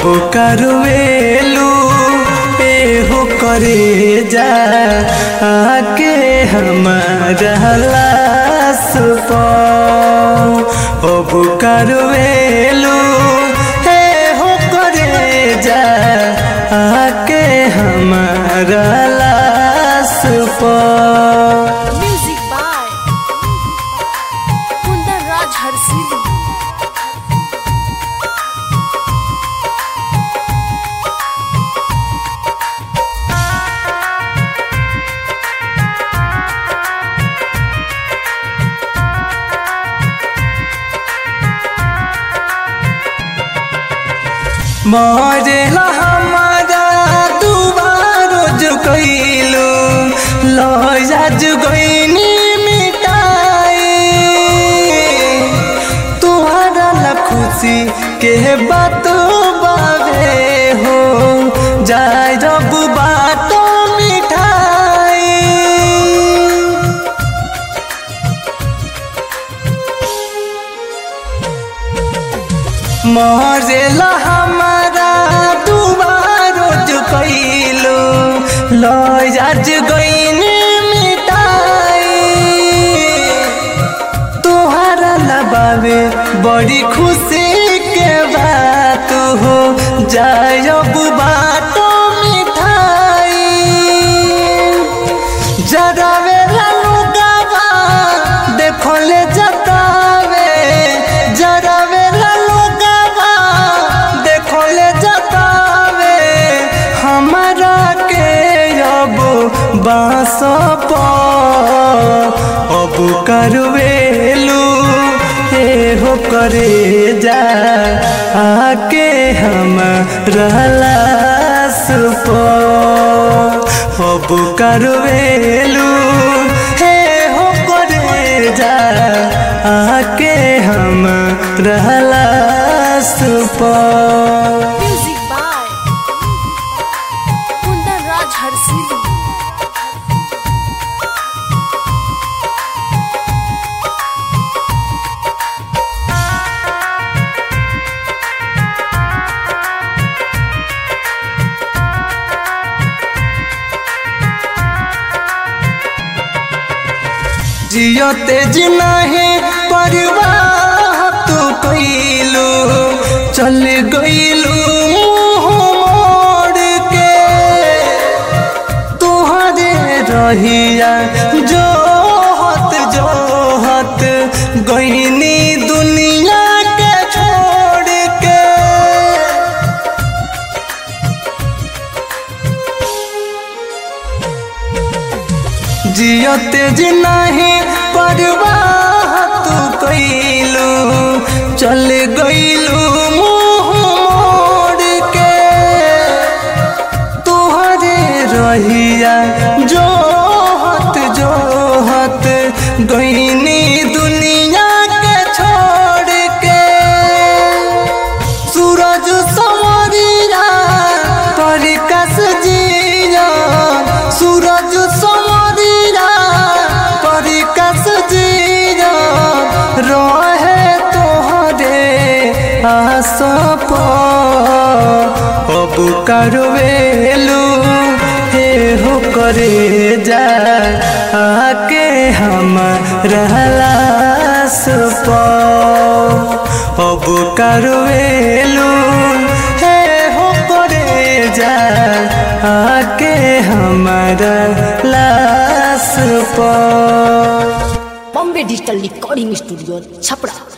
अब करवेलू एहो करे जा आके हमारा लाश पर अब करवेलू एहो करे जा आके हमारा लाश पर म्यूजिक बाय कुंदन राज हरसिली मरेला हमारा दुबारो जो कैलू लजा जो गईनी मिटाई तुहरा ला खुशी के बात बावे हो जाय जब बात मिठाई मरेला हमारा दुबारो जो कैलो लज गईनी मिटाई तोहरा लबावे बड़ी खुशी के बात हो जायब बाटो मिठाई जरावे लुगावा देखले जतावे जरावे लुगावा देखले जतावे हमारा के अब बास अब करवेलू एहो करे जा आके हम रहलास पर अब करवेलू हे हो करे जा आके हम रहलास पर म्यूजिक बाय कुंदन राज हरसिली जियो तेज नहीं परवाह तू कैलू चल गईलू मुँह मोड़ के तुहरे रहिया जो हत जो हत गईनी दुनिया के छोड़ के जियो तेज नहीं परवाह तू कैलू चल गईलू मुँह मोड़ के तुहरे रहिया जो हत जो हत गईनी दुनिया के छोड़ के सूरज समरिया परिकस जिया सूरज समरिया परिकस जिया रहे तोहरे आस अब करवेलू हे हो करे जा आके हम रहलास पर अब करवेलू हे हो करे जा आके हमारा लाश पर Bombay digital recording studio Chhapra